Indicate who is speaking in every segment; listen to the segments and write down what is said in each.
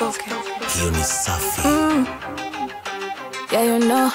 Speaker 1: hiyo ni safi
Speaker 2: Yeah, you know.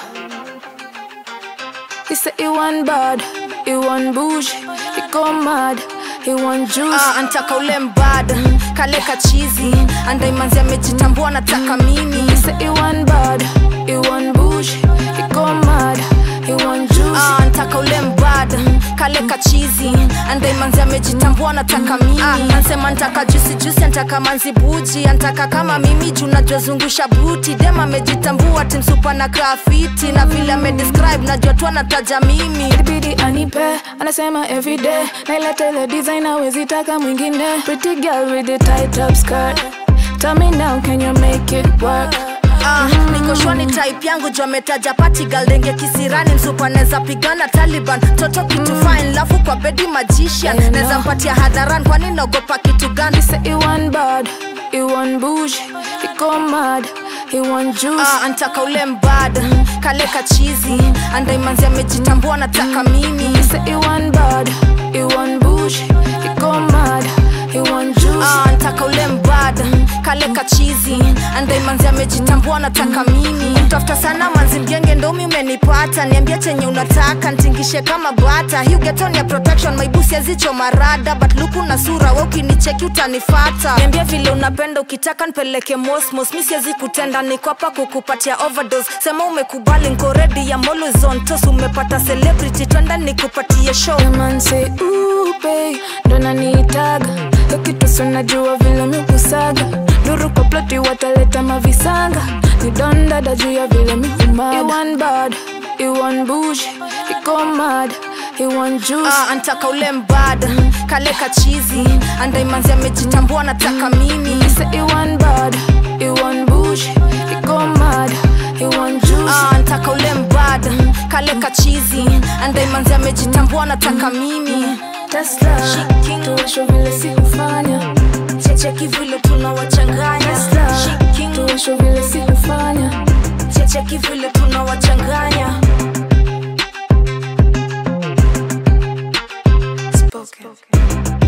Speaker 2: He said he want bad, he want bush, he go mad, he want juice.
Speaker 3: Ah, antaka ule mbada kale kachizi andaimanzi amejitambua nataka mimi
Speaker 2: He said he want bad, he want bush, he go mad, he want juice.
Speaker 3: Ah, antaka ule mbada kale kachizi andaimanzi amejitambua nataka mimi ah, ansema ntaka jusi jusi antaka manzi buji antaka kama mimi juu najwazungusha buti dem amejitambua timsupa na grafiti na vile amedescribe najua tu anataja mimi
Speaker 2: Ilibidi anipe, anasema everyday naileta ile design hawezi taka mwingine. Pretty girl with the tight up skirt. Tell me now, can you make it work?
Speaker 3: Ah, niko shwani type yangu juu ametaja party girl denge kisirani msupa neza pigana Taliban toto kitu fine lafu kwa bedi magician
Speaker 2: Yeah, you
Speaker 3: neza
Speaker 2: know.
Speaker 3: mpatia hadharan kwani naogopa kitu gani
Speaker 2: He said he want bad, he want bush, he go mad, he want juice.
Speaker 3: Ah, antaka ule mbada kale kachizi andaimanzi amejitambua nataka mimi
Speaker 2: He said he want bad, he want bush, he go mad, he want juice.
Speaker 3: Ah, antaka ule mbada kale kachizi andaimanzi amejitambua nataka mimi tafuta sana manzi mgenge ndomi umenipata niambia chenye unataka ntingishe kama bata Hii ugeton ya protection maibusi azicho marada but luku na sura we ukinicheki utanifata niambia vile unapenda ukitaka npeleke mosmos mi siwezi kutenda niko hapa kukupatia overdose sema umekubali nko ready ya molozontos umepata celebrity twenda nikupatie show
Speaker 2: The man say ooh babe, ndo nanitaga Yokitu najua vile miukusaga Duru kwa ploti wataleta mavisanga Ni don dada juu ya vile miumaga He want bad, he want bush, he go mad, he want juice
Speaker 3: Ah, antaka ule mbada kale kachizi andaimanzi amejitambua nataka mimi
Speaker 2: He say he want bad, he want bush, he go mad, he want juice
Speaker 3: Ah, antaka ule mbada kale kachizi andaimanzi amejitambua nataka mimi
Speaker 2: Tesla, tuwasho vile sikufanya
Speaker 3: checheki vile tunawachanganya
Speaker 2: Tesla,
Speaker 3: Shiking.
Speaker 2: tuwasho vile sikufanya
Speaker 3: checheki vile tunawachanganya
Speaker 2: Spoken.